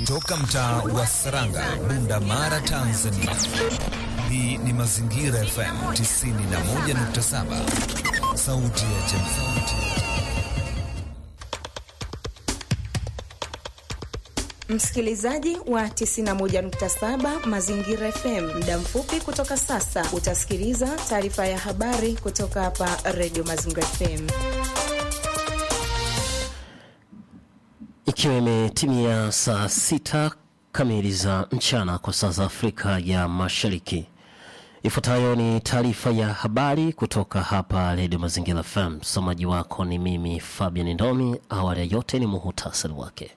Toka mtaa wa Saranga, Bunda Mara, Tanzania. Hii ni Mazingira FM 91.7, sauti ya jamii. Msikilizaji wa 91.7 Mazingira FM, muda mfupi kutoka sasa utasikiliza taarifa ya habari kutoka hapa Radio Mazingira FM. Ikiwa imetimia saa sita kamili za mchana kwa saa za Afrika ya Mashariki, ifuatayo ni taarifa ya habari kutoka hapa Radio Mazingira FM. Msomaji wako ni mimi Fabian Ndomi. Awali ya yote ni muhutasari wake.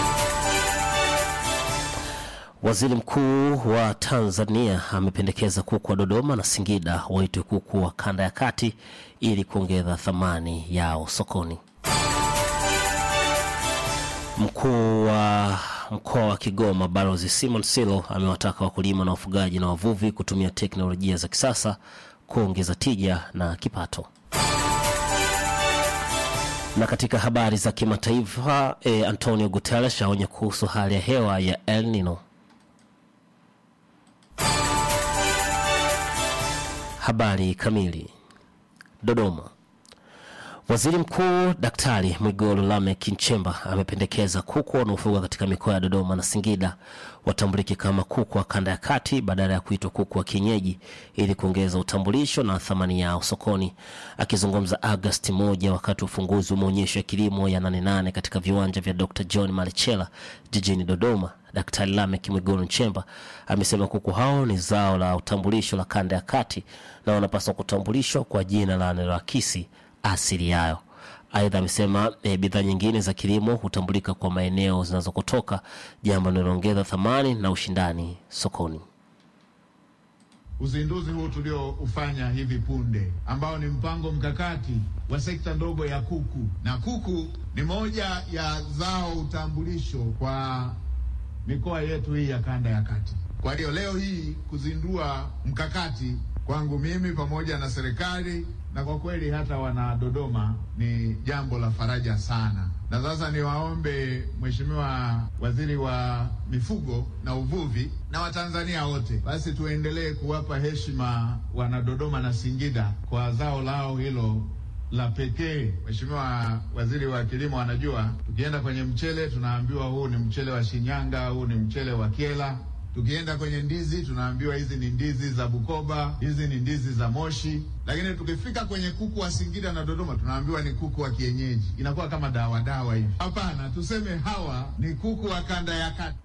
Waziri Mkuu wa Tanzania amependekeza kuku wa Dodoma na Singida waitwe kuku wa kanda ya kati ili kuongeza thamani yao sokoni. Mkuu wa mkoa wa Kigoma Balozi Simon Silo amewataka wakulima na wafugaji na wavuvi kutumia teknolojia za kisasa kuongeza tija na kipato. Na katika habari za kimataifa e, Antonio Guterres aonya kuhusu hali ya hewa ya El Nino. Habari kamili. Dodoma. Waziri Mkuu Daktari Mwigulu Lameck Nchemba amependekeza kuku wanaofugwa katika mikoa ya Dodoma na Singida watambulike kama kuku wa kanda ya kati badala ya kuitwa kuku wa kienyeji ili kuongeza utambulisho na thamani yao sokoni. Akizungumza Agosti moja wakati wa ufunguzi wa maonyesho ya kilimo ya Nane Nane katika viwanja vya Dr John Malechela jijini Dodoma, Daktari Lameck Mwigulu Nchemba amesema kuku hao ni zao la utambulisho la kanda ya kati na wanapaswa kutambulishwa kwa jina la naloakisi asili yayo. Aidha, amesema e, bidhaa nyingine za kilimo hutambulika kwa maeneo zinazokotoka, jambo linaloongeza thamani na ushindani sokoni. Uzinduzi huu tulioufanya hivi punde ambao ni mpango mkakati wa sekta ndogo ya kuku, na kuku ni moja ya zao utambulisho kwa mikoa yetu hii ya kanda ya kati. Kwa hiyo leo hii kuzindua mkakati kwangu mimi pamoja na serikali na kwa kweli hata wana Dodoma ni jambo la faraja sana. Na sasa niwaombe Mheshimiwa Waziri wa Mifugo na Uvuvi na Watanzania wote, basi tuendelee kuwapa heshima wana Dodoma na Singida kwa zao lao hilo la pekee. Mheshimiwa Waziri wa Kilimo anajua, tukienda kwenye mchele tunaambiwa huu ni mchele wa Shinyanga, huu ni mchele wa Kyela tukienda kwenye ndizi tunaambiwa hizi ni ndizi za Bukoba, hizi ni ndizi za Moshi, lakini tukifika kwenye kuku wa Singida na Dodoma tunaambiwa ni kuku wa kienyeji. Inakuwa kama dawa dawa hivi. Hapana, tuseme hawa ni kuku wa kanda ya kati.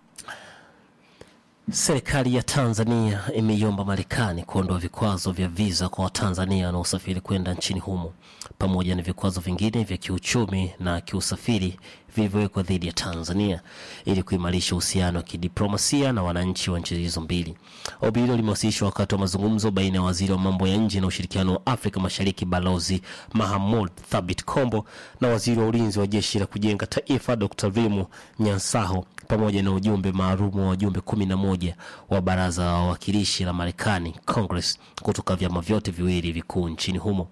Serikali ya Tanzania imeiomba Marekani kuondoa vikwazo vya viza kwa Watanzania wanaosafiri kwenda nchini humo pamoja na vikwazo vingine vya kiuchumi na kiusafiri vilivyowekwa dhidi ya Tanzania ili kuimarisha uhusiano wa kidiplomasia na wananchi wa nchi hizo mbili. Ombi hilo limewasilishwa wakati wa mazungumzo baina ya waziri wa mambo ya nje na ushirikiano wa Afrika Mashariki Balozi Mahamud Thabit Kombo na waziri wa ulinzi wa jeshi la kujenga taifa Dr. Rimu Nyansaho pamoja na ujumbe maalum wa wajumbe kumi na moja wa baraza la wawakilishi la Marekani Congress kutoka vyama vyote viwili vikuu nchini humo.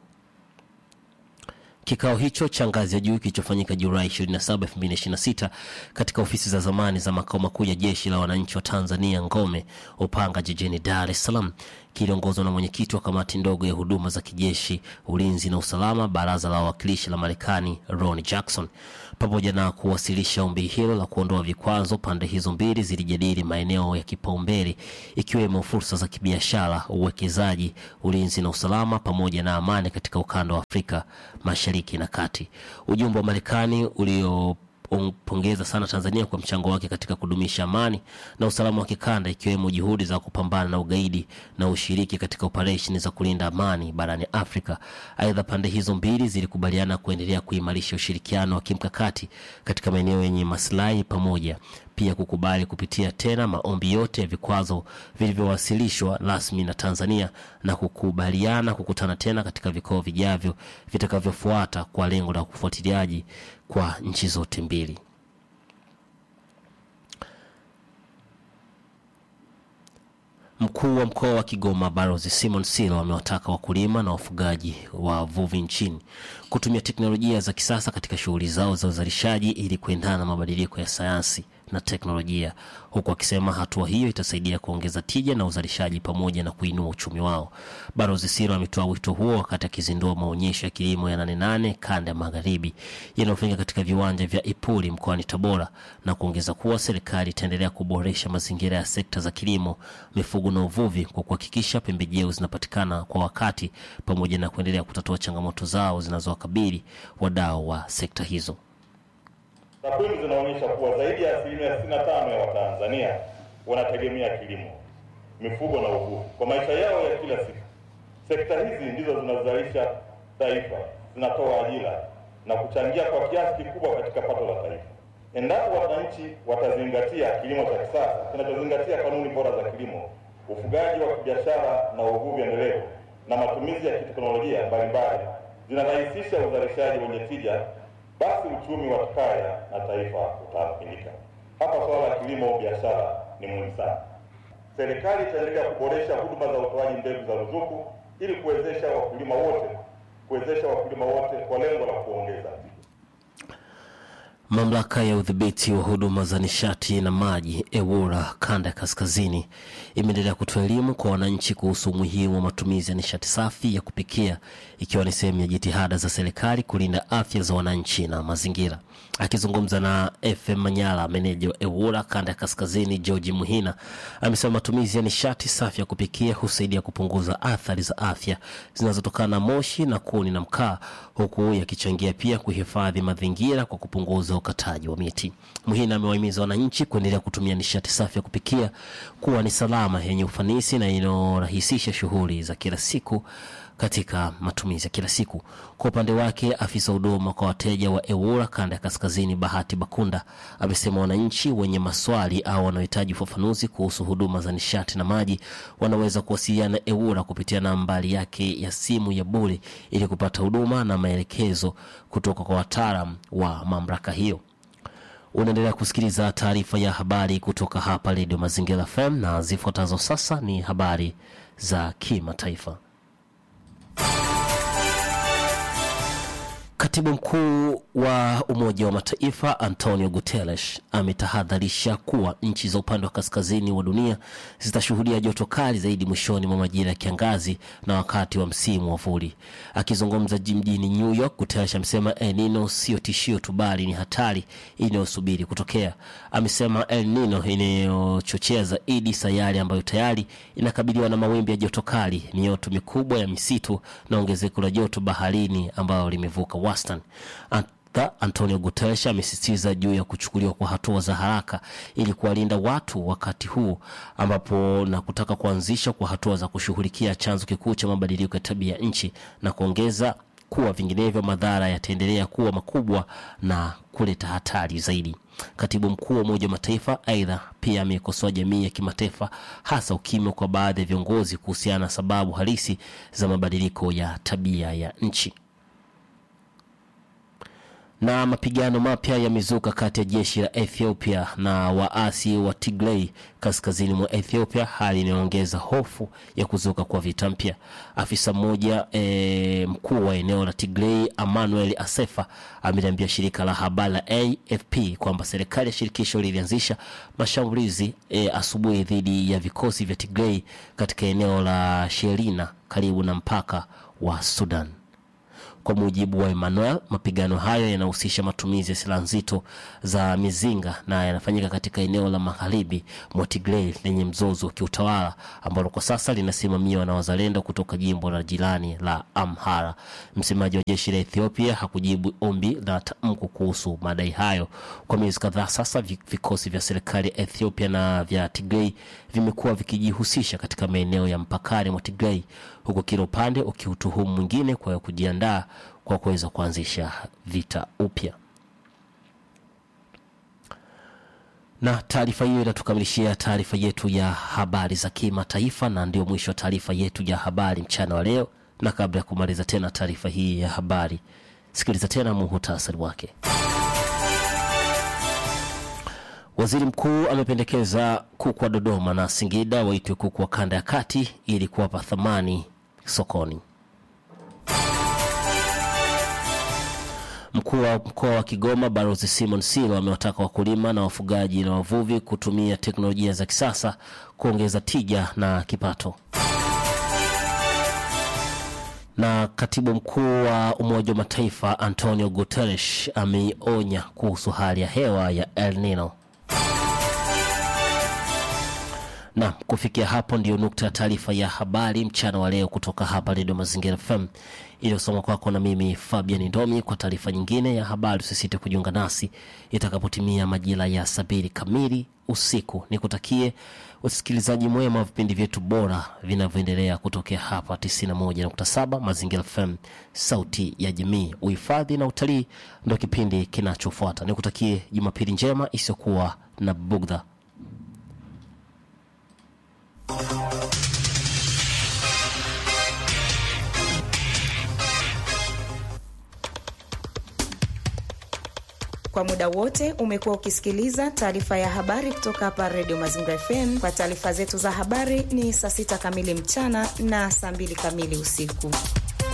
Kikao hicho cha ngazi ya juu kilichofanyika Julai 27, 2026 katika ofisi za zamani za makao makuu ya jeshi la wananchi wa Tanzania Ngome Upanga jijini Dar es Salaam kiliongozwa na mwenyekiti wa kamati ndogo ya huduma za kijeshi, ulinzi na usalama, baraza la wawakilishi la Marekani Ron Jackson. Pamoja na kuwasilisha ombi hilo la kuondoa vikwazo, pande hizo mbili zilijadili maeneo ya kipaumbele ikiwemo fursa za kibiashara, uwekezaji, ulinzi na usalama, pamoja na amani katika ukanda wa Afrika Mashariki na Kati. Ujumbe wa Marekani ulio pongeza sana Tanzania kwa mchango wake katika kudumisha amani na usalama wa kikanda ikiwemo juhudi za kupambana na ugaidi na ushiriki katika operesheni za kulinda amani barani Afrika. Aidha, pande hizo mbili zilikubaliana kuendelea kuimarisha ushirikiano wa kimkakati katika maeneo yenye maslahi pamoja pia kukubali kupitia tena maombi yote ya vikwazo vilivyowasilishwa rasmi na Tanzania na kukubaliana kukutana tena katika vikao vijavyo vitakavyofuata kwa lengo la kufuatiliaji kwa nchi zote mbili. Mkuu wa mkoa wa Kigoma Balozi Simon Silo amewataka wakulima na wafugaji wa wavuvi nchini kutumia teknolojia za kisasa katika shughuli zao za uzalishaji ili kuendana na mabadiliko ya sayansi na teknolojia, huku akisema hatua hiyo itasaidia kuongeza tija na uzalishaji pamoja na kuinua uchumi wao. Balozi Siro ametoa wito huo wakati akizindua maonyesho ya kilimo ya Nane Nane kanda ya magharibi yanayofanyika katika viwanja vya Ipuli mkoani Tabora na kuongeza kuwa serikali itaendelea kuboresha mazingira ya sekta za kilimo, mifugo na uvuvi kwa kuhakikisha pembejeo zinapatikana kwa wakati pamoja na kuendelea kutatua changamoto zao zinazowakabili wadau wa sekta hizo. Takwimu zinaonyesha kuwa zaidi ya asilimia 65 ya Watanzania wanategemea kilimo, mifugo na uvuvi kwa maisha yao ya kila siku. Sekta hizi ndizo zinazalisha taifa, zinatoa ajira na kuchangia kwa kiasi kikubwa katika pato la taifa. Endapo wananchi watazingatia kilimo cha kisasa kinachozingatia kanuni bora za kilimo, ufugaji wa kibiashara na uvuvi endelevu na matumizi ya kiteknolojia mbalimbali, zinarahisisha uzalishaji wenye tija, basi uchumi wa kaya na taifa utaathirika. Hapa suala la kilimo biashara ni muhimu sana. Serikali itaendelea kuboresha huduma za utoaji mbegu za ruzuku ili kuwezesha wakulima wote kuwezesha wakulima wote kwa lengo la kuongeza Mamlaka ya udhibiti wa huduma za nishati na maji EWURA kanda ya kaskazini imeendelea kutoa elimu kwa wananchi kuhusu umuhimu wa matumizi ya nishati safi ya kupikia ikiwa ni sehemu ya jitihada za serikali kulinda afya za wananchi na mazingira. Akizungumza na FM Manyala, meneja wa EWURA kanda ya kaskazini George Muhina amesema matumizi ya nishati safi ya kupikia husaidia kupunguza athari za afya zinazotokana na moshi na kuni na mkaa, huku yakichangia pia kuhifadhi mazingira kwa kupunguza ukataji wa miti. Muhina amewahimiza wananchi kuendelea kutumia nishati safi ya kupikia kuwa ni salama, yenye ufanisi na inayorahisisha shughuli za kila siku katika matumizi ya kila siku. Kwa upande wake, afisa huduma kwa wateja wa EWURA kanda ya kaskazini Bahati Bakunda amesema wananchi wenye maswali au wanaohitaji ufafanuzi kuhusu huduma za nishati na maji wanaweza kuwasiliana na EWURA kupitia nambari yake ya simu ya bure ili kupata huduma na maelekezo kutoka kwa wataalam wa mamlaka hiyo. Unaendelea kusikiliza taarifa ya habari kutoka hapa Redio Mazingira FM na zifuatazo sasa ni habari za kimataifa. Katibu mkuu wa Umoja wa Mataifa Antonio Guterres ametahadharisha kuwa nchi za upande wa kaskazini wa dunia zitashuhudia joto kali zaidi mwishoni mwa majira ya kiangazi na wakati wa msimu wa vuli. Akizungumza mjini New York, Guterres amesema El Nino sio tishio tu, bali ni hatari inayosubiri kutokea. Amesema El Nino inayochochea zaidi sayari ambayo tayari inakabiliwa na mawimbi ya joto kali, mioto mikubwa ya misitu na ongezeko la joto baharini ambayo limevuka wastani. Anta- Antonio Guterres amesisitiza juu ya kuchukuliwa kwa hatua za haraka ili kuwalinda watu wakati huu ambapo na kutaka kuanzisha kwa hatua za kushughulikia chanzo kikuu cha mabadiliko ya tabia ya nchi na kuongeza kuwa vinginevyo madhara yataendelea kuwa makubwa na kuleta hatari zaidi. Katibu mkuu wa Umoja wa Mataifa aidha pia amekosoa jamii ya kimataifa, hasa ukimya kwa baadhi ya viongozi kuhusiana na sababu halisi za mabadiliko ya tabia ya nchi na mapigano mapya yamezuka kati ya jeshi la Ethiopia na waasi wa Tigray kaskazini mwa Ethiopia, hali inayoongeza hofu ya kuzuka kwa vita mpya. Afisa mmoja e, mkuu wa eneo la Tigray Emmanuel Asefa ameliambia shirika la habari la AFP kwamba serikali ya shirikisho lilianzisha mashambulizi e, asubuhi dhidi ya vikosi vya Tigray katika eneo la Shelina karibu na mpaka wa Sudan. Kwa mujibu wa Emmanuel, mapigano hayo yanahusisha matumizi ya silaha nzito za mizinga na yanafanyika katika eneo la magharibi mwa Tigray lenye mzozo wa kiutawala ambalo kwa sasa linasimamiwa na wazalendo kutoka jimbo la jirani la Amhara. Msemaji wa jeshi la Ethiopia hakujibu ombi la tamko kuhusu madai hayo. Kwa miezi kadhaa sasa, vi- vikosi vya serikali ya Ethiopia na vya Tigray vimekuwa vikijihusisha katika maeneo ya mpakani mwa Tigray, huku kila upande ukiutuhumu mwingine kwa kujiandaa kwa kuweza kuanzisha vita upya. Na taarifa hiyo inatukamilishia taarifa yetu ya habari za kimataifa, na ndio mwisho wa taarifa yetu ya habari mchana wa leo. Na kabla ya kumaliza tena taarifa hii ya habari, sikiliza tena muhutasari wake. Waziri mkuu amependekeza kuku wa Dodoma na Singida waitwe kuku wa kanda ya kati ili kuwapa thamani sokoni. Mkuu wa mkoa wa Kigoma Balozi Simon Silo amewataka wakulima na wafugaji na wavuvi kutumia teknolojia za kisasa kuongeza tija na kipato. Na katibu mkuu wa Umoja wa Mataifa Antonio Guterres ameionya kuhusu hali ya hewa ya El Nino. Na kufikia hapo ndio nukta ya taarifa ya habari mchana wa leo kutoka hapa Redio Mazingira FM iliyosoma kwako na mimi Fabian Ndomi. Kwa taarifa nyingine ya habari, usisite kujiunga nasi itakapotimia majira ya sabiri kamili usiku. Nikutakie usikilizaji mwema wa vipindi vyetu bora vinavyoendelea kutokea hapa 91.7 Mazingira FM, sauti ya jamii. Uhifadhi na utalii ndo kipindi kinachofuata. Nikutakie Jumapili njema isiyokuwa na bugdha. Kwa muda wote umekuwa ukisikiliza taarifa ya habari kutoka hapa Redio Mazingira FM. Kwa taarifa zetu za habari ni saa sita kamili mchana na saa mbili kamili usiku.